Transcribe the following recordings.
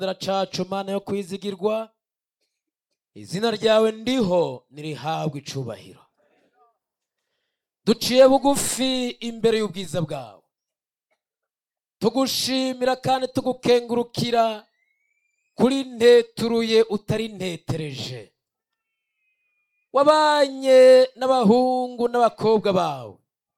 gisagara cacu mana yo kwizigirwa izina ryawe ndiho nirihabwe icubahiro duciye bugufi imbere y'ubwiza bwawe tugushimira kandi tugukengurukira kuri nteturuye utari ntetereje wabanye n'abahungu n'abakobwa bawe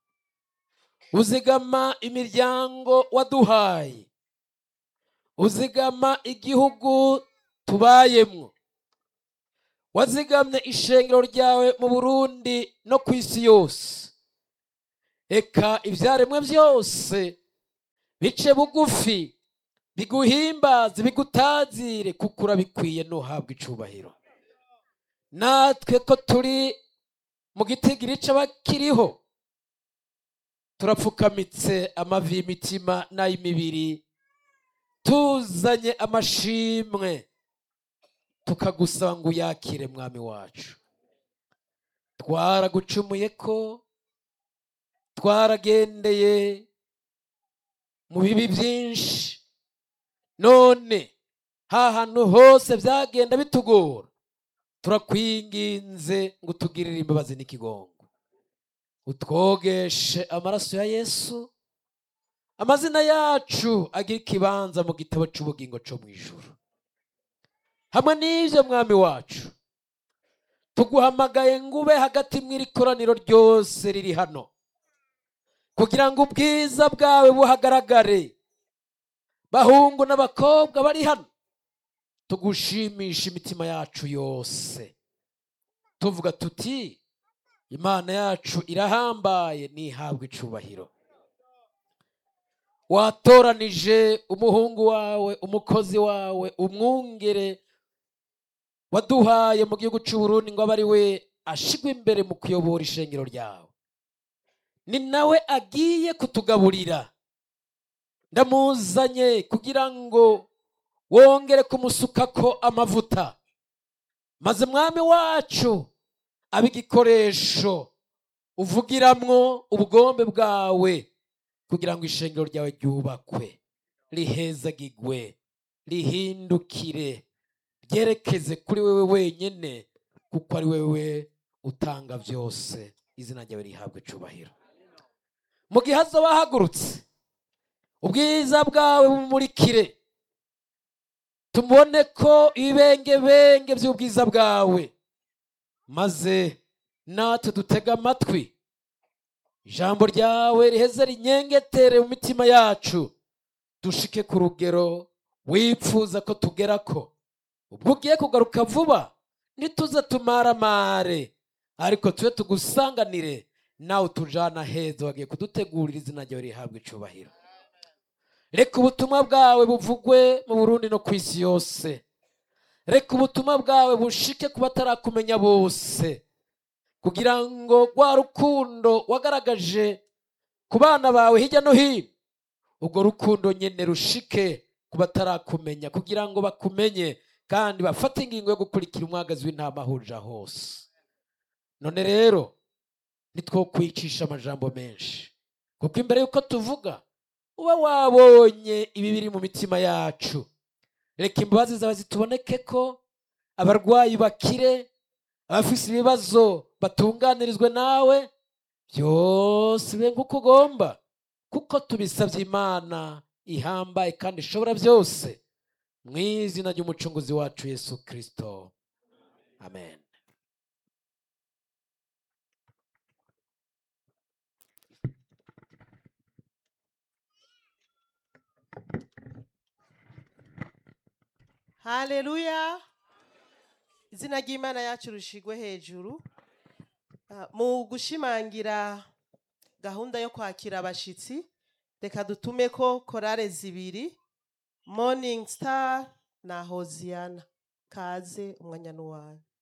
uzigama imiryango waduhaye uzigama igihugu tubayemwo wazigamye ishengero ryawe mu burundi no ku isi yose eka ibyaremwe byose bice bugufi biguhimbaze bigutazire kuko urabikwiye ntuhabwe icubahiro natwe ko turi mu gitigiri c'abakiriho turapfukamitse amavi y'imitima n'ay'imibiri tuzanye amashimwe tukagusaba ngo uyakire mwami wacu twaragucumuye ko twaragendeye mu bibi byinshi none ha hantu hose byagenda bitugora turakwinginze ngo utugirire imbabazi n'ikigongo utwogeshe amaraso ya yesu amazina yacu agira ikibanza mu gitabo cy'ubugingo cyo mu ijuru hamwe n'ibyo mwami wacu tuguhamagaye ngo ube hagati mw'iri koraniro ryose riri hano kugira ngo ubwiza bwawe buhagaragare bahungu n'abakobwa bari hano tugushimisha imitima yacu yose tuvuga tuti imana yacu irahambaye ntihabwe icubahiro watoranije umuhungu wawe umukozi wawe umwungere waduhaye mu gihugu cy'uburundi ngo abe ari we ashigwe imbere mu kuyobora ishengero ryawe ni nawe agiye kutugaburira ndamuzanye kugira ngo wongere kumusukako amavuta maze mwami wacu abe igikoresho uvugiramwo ubugombe bwawe kugira ngo ishengero ryawe ryubakwe rihezagigwe rihindukire ryerekeze kuri wewe wenyine kuko ari wewe utanga byose izina ryawe rihabwe icubahiro mu gihe hazaba hahagurutse ubwiza bwawe bumurikire tubone ko ibibengebenge by'ubwiza bwawe maze natwe dutega amatwi ijambo ryawe riheze rinyengetere mu mitima yacu dushike ku rugero wipfuza ko tugera ko ubwo ugiye kugaruka vuba ntituze tumaramare ariko tube tugusanganire nawe utujana heza wagiye kudutegurira izina ryawe rihabwa icubahiro reka ubutumwa bwawe buvugwe mu burundi no ku isi yose reka ubutumwa bwawe bushike ku batarakumenya bose kugira ngo rwa rukundo wagaragaje ku bana bawe hirya no hino urwo rukundo nyine rushike ku batarakumenya kugira ngo bakumenye kandi bafate ingingo yo gukurikira umwagazi w'intama ahurira hose none rero ntitwokwicisha amajambo menshi kuko imbere y'uko tuvuga uba wabonye ibi biri mu mitima yacu reka imbabazi zawe zituboneke ko abarwayi bakire abafise ibibazo batunganirizwe nawe byose bibe nk'uko ugomba kuko tubisabye imana ihambaye kandi ishobora byose mu izina ry'umucunguzi wacu yesu kirisito amen haleluya izina ry'imana yacu rishigwe hejuru Ah, mu gushimangira gahunda yo kwakira abashitsi reka dutume ko korale zibiri morning star na hoziyana kaze umwanya n'uwawe